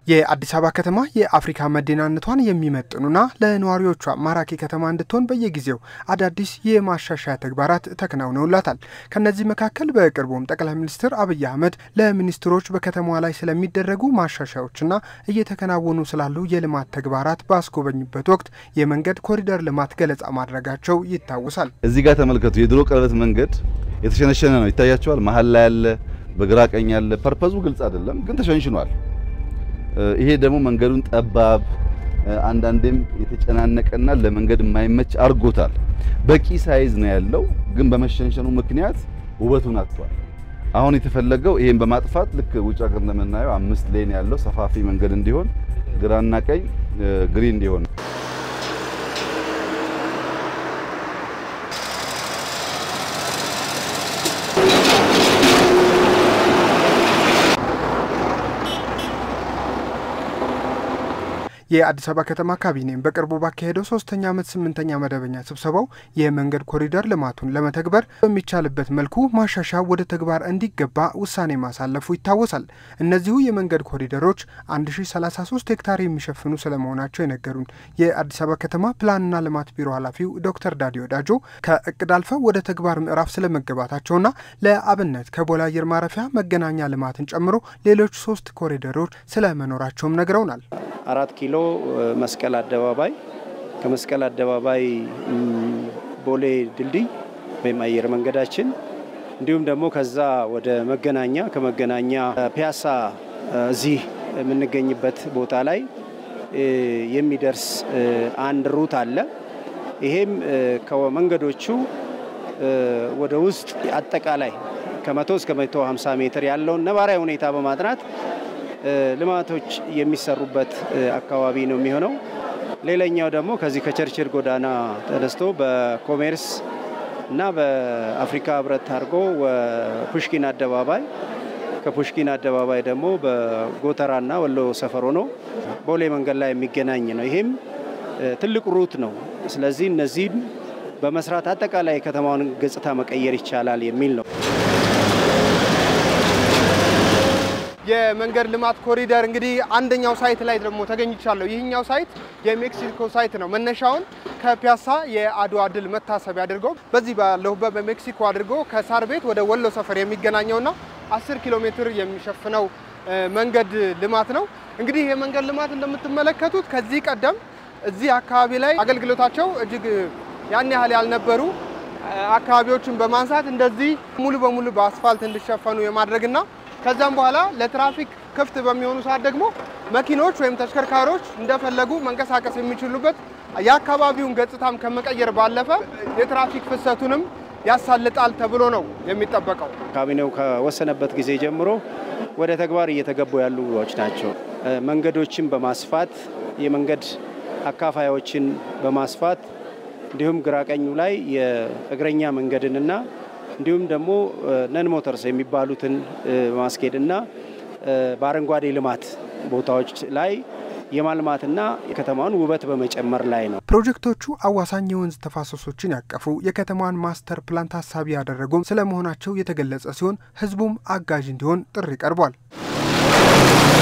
የአዲስ አበባ ከተማ የአፍሪካ መዲናነቷን የሚመጥኑና ለነዋሪዎቿ ማራኪ ከተማ እንድትሆን በየጊዜው አዳዲስ የማሻሻያ ተግባራት ተከናውነውላታል። ከነዚህ መካከል በቅርቡም ጠቅላይ ሚኒስትር አብይ አህመድ ለሚኒስትሮች በከተማዋ ላይ ስለሚደረጉ ማሻሻያዎችና እየተከናወኑ ስላሉ የልማት ተግባራት ባስጎበኙበት ወቅት የመንገድ ኮሪደር ልማት ገለጻ ማድረጋቸው ይታወሳል። እዚህ ጋር ተመልከቱ። የድሮ ቀለበት መንገድ የተሸነሸነ ነው፣ ይታያቸዋል። መሀል ላይ ያለ፣ በግራ ቀኝ ያለ። ፐርፐዙ ግልጽ አይደለም፣ ግን ተሸንሽኗል። ይሄ ደግሞ መንገዱን ጠባብ አንዳንዴም የተጨናነቀና ለመንገድ የማይመች አድርጎታል። በቂ ሳይዝ ነው ያለው፣ ግን በመሸንሸኑ ምክንያት ውበቱን አጥቷል። አሁን የተፈለገው ይሄን በማጥፋት ልክ ውጭ ሀገር እንደምናየው አምስት ሌን ያለው ሰፋፊ መንገድ እንዲሆን፣ ግራና ቀኝ ግሪን እንዲሆን የአዲስ አበባ ከተማ ካቢኔም በቅርቡ ባካሄደው ሶስተኛ ዓመት ስምንተኛ መደበኛ ስብሰባው የመንገድ ኮሪደር ልማቱን ለመተግበር በሚቻልበት መልኩ ማሻሻያ ወደ ተግባር እንዲገባ ውሳኔ ማሳለፉ ይታወሳል። እነዚሁ የመንገድ ኮሪደሮች 1033 ሄክታር የሚሸፍኑ ስለመሆናቸው የነገሩን የአዲስ አበባ ከተማ ፕላንና ልማት ቢሮ ኃላፊው ዶክተር ዳዲ ወዳጆ ከእቅድ አልፈው ወደ ተግባር ምዕራፍ ስለመገባታቸውና ለአብነት ከቦሌ አየር ማረፊያ መገናኛ ልማትን ጨምሮ ሌሎች ሶስት ኮሪደሮች ስለመኖራቸውም ነግረውናል። አራት ኪሎ መስቀል አደባባይ ከመስቀል አደባባይ ቦሌ ድልድይ ወይም አየር መንገዳችን እንዲሁም ደግሞ ከዛ ወደ መገናኛ ከመገናኛ ፒያሳ እዚህ የምንገኝበት ቦታ ላይ የሚደርስ አንድ ሩት አለ። ይሄም ከመንገዶቹ ወደ ውስጥ አጠቃላይ ከመቶ እስከ መቶ 50 ሜትር ያለውን ነባራዊ ሁኔታ በማጥናት ልማቶች የሚሰሩበት አካባቢ ነው የሚሆነው። ሌላኛው ደግሞ ከዚህ ከቸርችል ጎዳና ተነስቶ በኮሜርስ እና በአፍሪካ ህብረት አድርጎ ፑሽኪን አደባባይ ከፑሽኪን አደባባይ ደግሞ በጎተራና ወሎ ሰፈር ሆኖ ቦሌ መንገድ ላይ የሚገናኝ ነው። ይሄም ትልቅ ሩት ነው። ስለዚህ እነዚህን በመስራት አጠቃላይ የከተማውን ገጽታ መቀየር ይቻላል የሚል ነው። የመንገድ ልማት ኮሪደር እንግዲህ አንደኛው ሳይት ላይ ደግሞ ተገኝቻለሁ። ይህኛው ሳይት የሜክሲኮ ሳይት ነው። መነሻውን ከፒያሳ የአድዋ ድል መታሰቢያ አድርጎ በዚህ ባለሁበት በሜክሲኮ አድርጎ ከሳር ቤት ወደ ወሎ ሰፈር የሚገናኘውና 10 ኪሎ ሜትር የሚሸፍነው መንገድ ልማት ነው። እንግዲህ የመንገድ ልማት እንደምትመለከቱት ከዚህ ቀደም እዚህ አካባቢ ላይ አገልግሎታቸው እጅግ ያን ያህል ያልነበሩ አካባቢዎችን በማንሳት እንደዚህ ሙሉ በሙሉ በአስፋልት እንዲሸፈኑ የማድረግና ከዛም በኋላ ለትራፊክ ክፍት በሚሆኑ ሰዓት ደግሞ መኪኖች ወይም ተሽከርካሪዎች እንደፈለጉ መንቀሳቀስ የሚችሉበት የአካባቢውን ገጽታም ከመቀየር ባለፈ የትራፊክ ፍሰቱንም ያሳልጣል ተብሎ ነው የሚጠበቀው። ካቢኔው ከወሰነበት ጊዜ ጀምሮ ወደ ተግባር እየተገቡ ያሉ ዎች ናቸው። መንገዶችን በማስፋት የመንገድ አካፋዮችን በማስፋት እንዲሁም ግራቀኙ ላይ የእግረኛ መንገድንና እንዲሁም ደግሞ ነን ሞተርስ የሚባሉትን በማስኬድና በአረንጓዴ ልማት ቦታዎች ላይ የማልማትና የከተማውን ውበት በመጨመር ላይ ነው። ፕሮጀክቶቹ አዋሳኝ የወንዝ ተፋሰሶችን ያቀፉ የከተማዋን ማስተር ፕላን ታሳቢ ያደረጉም ስለመሆናቸው የተገለጸ ሲሆን ሕዝቡም አጋዥ እንዲሆን ጥሪ ቀርቧል።